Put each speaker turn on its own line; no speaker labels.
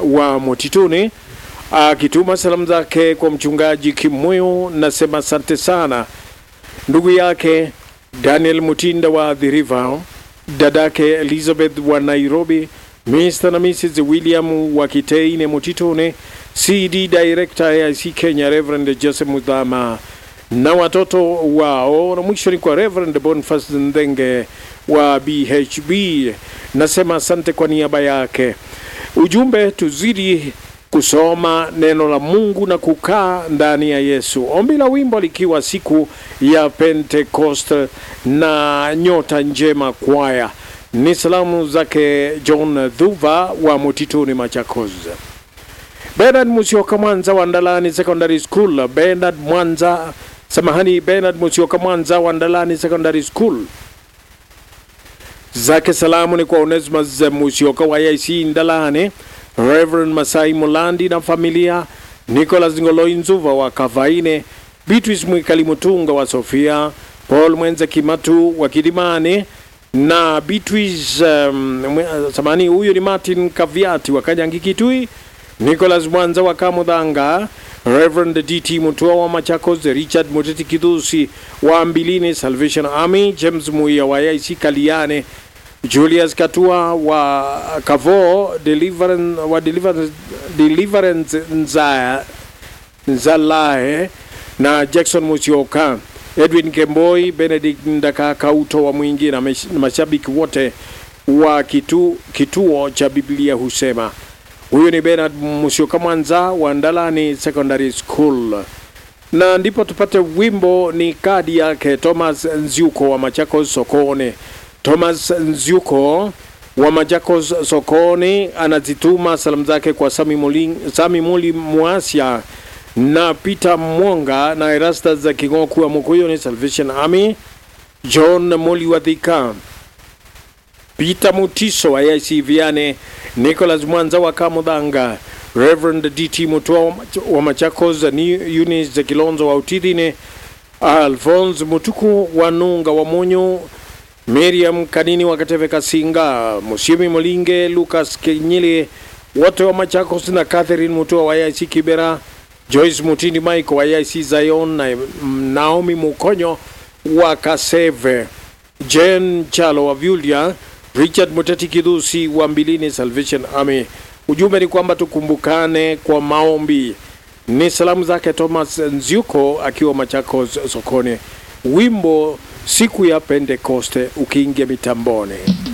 wa Motituni akituma salamu zake kwa mchungaji Kimoyo. Nasema asante sana ndugu yake Daniel Mutinda wa The River, dadake Elizabeth wa Nairobi, Mr na Mrs William wa Kiteine Mutitune, CD Director AIC Kenya Reverend Joseph Mudhama na watoto wao, na mwisho ni kwa Reverend Boniface Ndenge wa BHB. Nasema asante kwa niaba yake. Ujumbe, tuzidi kusoma neno la Mungu na kukaa ndani ya Yesu. Ombi la wimbo likiwa siku ya Pentecost na nyota njema kwaya. Ni salamu zake John Dhuva wa Mutituni Machakos. Bernard Musioka Mwanza wa Ndalani Secondary School. Bernard Mwanza, samahani, Bernard Musioka Mwanza wa Ndalani Secondary School zake salamu ni kwa Onesimus Musioka wa IC Ndalani, Reverend Masai Mulandi na familia, Nicholas Ngoloi Nzuva wa Kavaine, Beatrice Mwikali Mutunga wa Sofia, Paul Mwenze Kimatu wa Kidimani na Beatrice um, mwe- samani huyu ni Martin Kaviati wa Kanyangi Kitui, Nicholas Mwanza wa Kamudhanga, Reverend DT Mutua wa Machakos, Richard Muteti Kidhusi wa Mbilini Salvation Army, James Muia wa IC Kaliane, Julius Katua wa Kavo Deliverance, wa Deliverance, Deliverance Nzaya, Nzalae na Jackson Musioka, Edwin Kemboi, Benedict Ndaka Kauto wa Mwingi na mesh- na mashabiki wote wa kitu, kituo cha Biblia husema. Huyu ni Bernard Musioka Mwanza wa Ndalani Secondary School na ndipo tupate wimbo ni kadi yake Thomas Nziuko wa Machakos Sokoni. Thomas Nziuko wa Machakos Sokoni anazituma salamu zake kwa Sami Muli, Sami Muli Muasia na Peter Mwonga na Erastus za Kingoku wa Mukuyuni Salvation Army, John Muli wa Thika, Peter Mutiso wa AIC Viane, Nicholas Mwanza wa Kamudhanga, Reverend DT Mutua wa Mach- wa Machakos, ni Eunice Kilonzo wa Utidhine, Alphonse Mutuku wa Nunga wa Munyu, Miriam Kanini wa Kateve Kasinga, Musiemi Molinge, Lucas Kenyile wote wa Machakos na Catherine Mutua wa AIC Kibera, Joyce Mutindi Michael wa AIC Zion na Naomi Mukonyo wa Kaseve, Jen Chalo wa Vyulia, Richard Muteti Kidhusi wa Mbilini Salvation Army. Ujumbe ni kwamba tukumbukane kwa maombi. Ni salamu zake Thomas Nziuko akiwa Machakos sokoni. Wimbo siku ya Pentekoste ukiingia mitamboni.